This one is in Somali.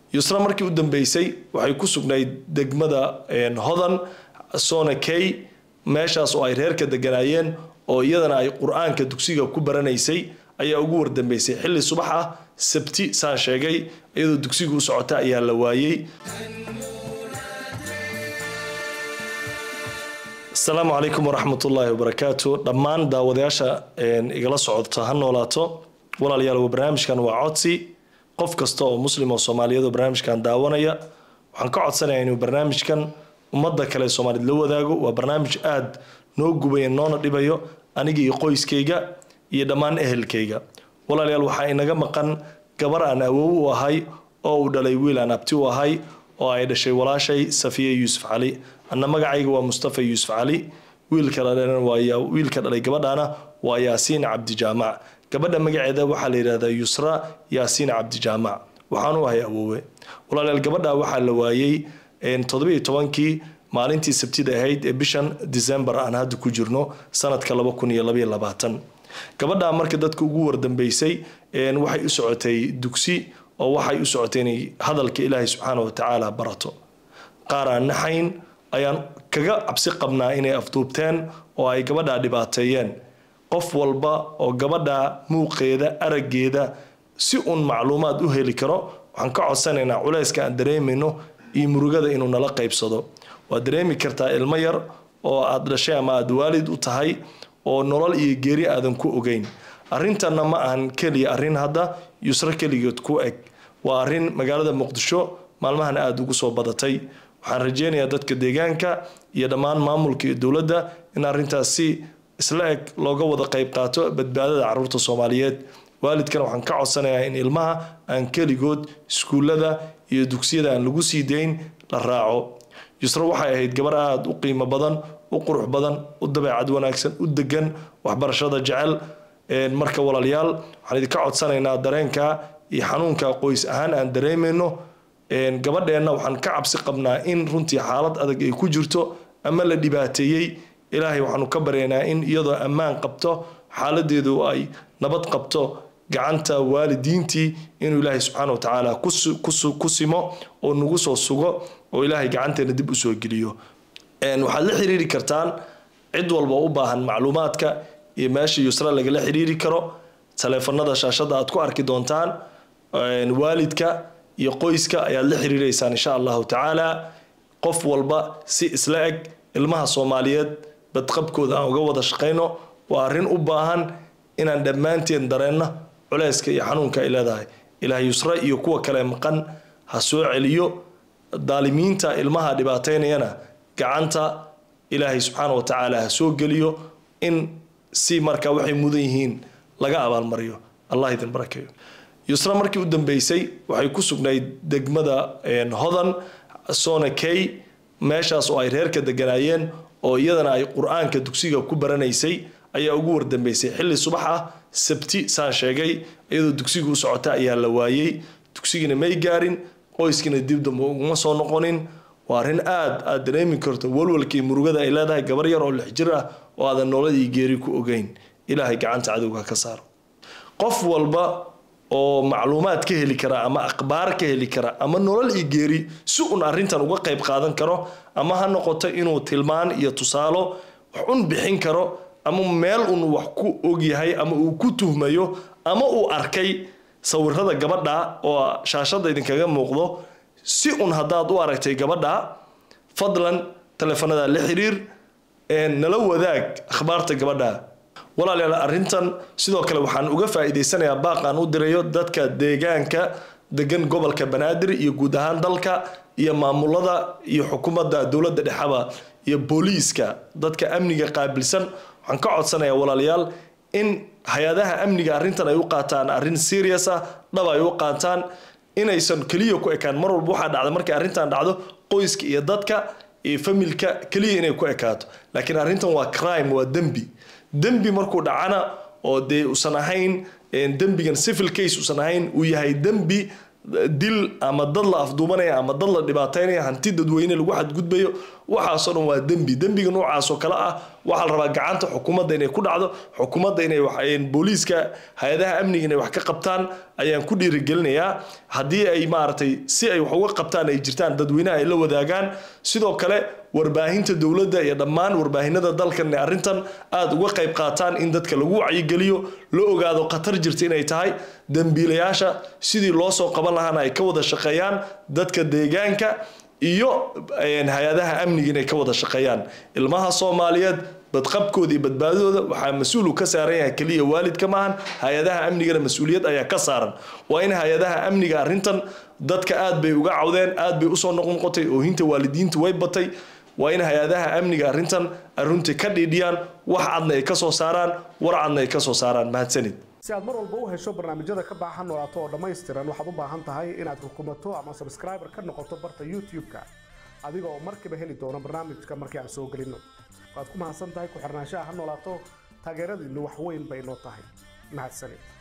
yusra markii u dambeysay waxay ku sugnayd degmada hodan sona key meeshaas oo ay reerka deganaayeen oo iyadana ay qur-aanka dugsiga ku baranaysay ayaa ugu wardambeysay xilli subax ah sabti saan sheegay iyadoo dugsiga u socota ayaa la waayey asalaamu calaykum waraxmat ullaahi wabarakaatu dhammaan daawadayaasha igala socota ha noolaato walaalayaal barnaamijkan waa codsi qof kasta oo muslim oo soomaaliyeed oo barnaamijkan daawanaya waxaan ka codsanayaa inuu barnaamijkan ummadda kale soomaaliyed la wadaago waa barnaamij aada noo gubaya noona dhibayo aniga iyo qoyskayga iyo dhammaan ehelkayga walaalayaal waxaa inaga maqan gabar aan awow u ahay oo uu dhalay wiil aan abti u ahay oo ay dhashay walaashay safiya yuusuf cali anna magacayga waa mustafa yuusuf cali wiilka wiilka dhalay gabadhaana waa yaasiin cabdijaamac gabadha magaceeda waxaa la yidhahdaa yusra yaasiin cabdijaamac waxaan u ahay awoowe walaalayaal gabadha waxaa la waayey toddobiiyo tobankii maalintii sabtida ahayd ee bishan december aan hadda ku jirno sanadka laba kun iyo labaiyo labaatan gabadha marka dadka ugu wardambeysay waxay u socotay dugsi oo waxay u socotay inay hadalka ilaahay subxaana wa tacaala barato qaar aan naxayn ayaan kaga cabsi qabnaa inay afduubteen oo ay gabadhaa dhibaateeyeen qof walba oo gabadha muuqeeda araggeeda si uun macluumaad u heli karo waxaan ka codsanaynaa culayska aan dareemayno iyo murugada inuu nala qaybsado waad dareemi kartaa ilmo yar oo aad dhashay ama aada waalid u tahay oo nolol iyo geeri aadan ku ogeyn arrintanna ma ahan keliya arrin hadda yusro keligeed ku eg waa arrin magaalada muqdisho maalmahan aada ugu soo badatay waxaan rajeynayaa dadka deegaanka iyo dhammaan maamulka iyo dowladda in arrintaas si isla eg looga wada qayb qaato badbaadada caruurta soomaaliyeed waalidkana waxaan ka codsanayaa in ilmaha aan keligood iskuullada iyo dugsiyada aan lagu sii dayn la raaco yusro waxay ahayd gabar aada u qiimo badan u qurux badan u dabeecad wanaagsan u degan waxbarashada jecel marka walaalayaal waxaan idinka codsanaynaa dareenka iyo xanuunka qoys ahaan aan dareemayno gabadheenna waxaan ka cabsi qabnaa in runtii xaalad adag ay ku jirto ama la dhibaateeyey ilaahay waxaanu ka baryaynaa in iyadoo ammaan qabto xaaladeedu ay nabad qabto gacanta waalidiintii inuu ilaahay subxaana wa tacaala ku simo oo nagu soo sugo oo ilaahay gacanteena dib usoo geliyo waxaad la xiriiri kartaan cid walba u baahan macluumaadka iyo meesha yusra lagala xiriiri karo taleefanada shaashada aad ku arki doontaan waalidka iyo qoyska ayaad la xiriireysaan insha allahu tacaala qof walba si isla eg ilmaha soomaaliyeed badqabkooda aan uga wada shaqayno waa arrin u baahan inaan dhammaanteen dareenno culeyska iyo xanuunka ay leedahay ilaah yusra iyo kuwa kale maqan ha soo celiyo daalimiinta ilmaha dhibaateynayana gacanta ilaahay subxaana wa tacaala ha soo geliyo in si markaa waxay mudan yihiin laga abaalmariyo allah idin barakeeyo yusra markii u dambeysay waxay ku sugnayd degmada hodan sona key meeshaas oo ay reerka deganaayeen oo iyadana ay qur-aanka dugsiga ku baranaysay ayaa ugu wardambeysay xilli subax ah sabti saan sheegay iyadoo dugsiga u socota ayaa la waayey dugsigiina may gaarin qoyskiina dib dambe uguma soo noqonin waa arrin aada aada dareemi karto walwalkii murugada ay leedahay gabar yar oo lix jir ah oo aadan nooladii geeri ku ogeyn ilaahay gacanta cadowga ka saaro qof walba oo macluumaad ka heli kara ama akhbaar ka heli kara ama nolol iyo geeri si uun arrintan uga qayb qaadan karo ama ha noqoto inuu tilmaan iyo tusaalo wax un bixin karo ama meel uun wax ku ogyahay ama uu ku tuhmayo ama uu arkay sawirada gabadha oo shaashada idinkaga muuqdo si un haddaad u aragtay gabadha fadlan taleefanada la xiriir nala wadaag akhbaarta gabadha walaalayaal arrintan sidoo kale waxaan uga faa'iidaysanayaa baaqaan u dirayo dadka deegaanka degan gobolka banaadir iyo guud ahaan dalka iyo maamulada iyo xukuumadda dowladda dhexaba iyo booliiska dadka amniga qaabilsan waxaan ka codsanayaa walaalayaal in hay-adaha amniga arrintan ay u qaataan arrin serious ah dhab ay u qaataan inaysan keliya ku ekaan mar walba waxaa dhacda markay arrintan dhacdo qoyska iyo dadka iyo familka keliya inay ku ekaato laakiin arrintan waa crime waa dembi dembi markuu dhacana oo dee usan ahayn dembigan civil case usan ahayn uu yahay dembi dil ama dad la afduubanaya ama dad la dhibaateynaya hanti dadweyne lagu xadgudbayo waxaasoo dhan waa dembi dembiga noocaasoo kale ah waxaa la rabaa gacanta xukuumadda inay ku dhacdo xukuumadda inay wax- een, booliiska hay-adaha amniga inay wax ka qabtaan ayaan ku dhiirigelinayaa haddii ay maaragtay si ay wax uga qabtaan ay jirtaan dadweynaha ay la wadaagaan sidoo kale warbaahinta dowladda iyo dhammaan warbaahinada dalkan ee arrintan aada uga qayb qaataan in dadka lagu wacyigeliyo la ogaado khatar jirta inay tahay dembiilayaasha sidii loo soo qaban lahaana ay ka wada shaqeeyaan dadka deegaanka iyo een, hay-adaha amniga inay ka wada shaqeeyaan ilmaha soomaaliyeed badqabkooda iyo badbaadadooda waxaa mas-uul uu ka saaran yahay keliya waalidka maahan hay-adaha amnigana mas-uuliyad ayaa ka saaran waa in hay-adaha amniga arrintan dadka aad bay uga cawdeen aad bay usoo noqnoqotay oohinta waalidiintu way batay waa in hay-adaha amniga arrintan aruntii ka dhiidhiyaan wax cadna ay ka soo saaraan war cadna ay ka soo saaraan mahadsanid si aad mar walba u hesho barnaamijyada ka baahan noolaato oo dhammaystiran waxaad u baahan tahay inaad rukumato ama subscriber ka noqoto barta youtube-ka adiga oo markiiba heli doono barnaamijka markii aan soo gelinno waad ku mahadsan tahay ku xirnaanshaha ha noolaato taageeradiinnu wax weyn bay noo tahay mahadsanid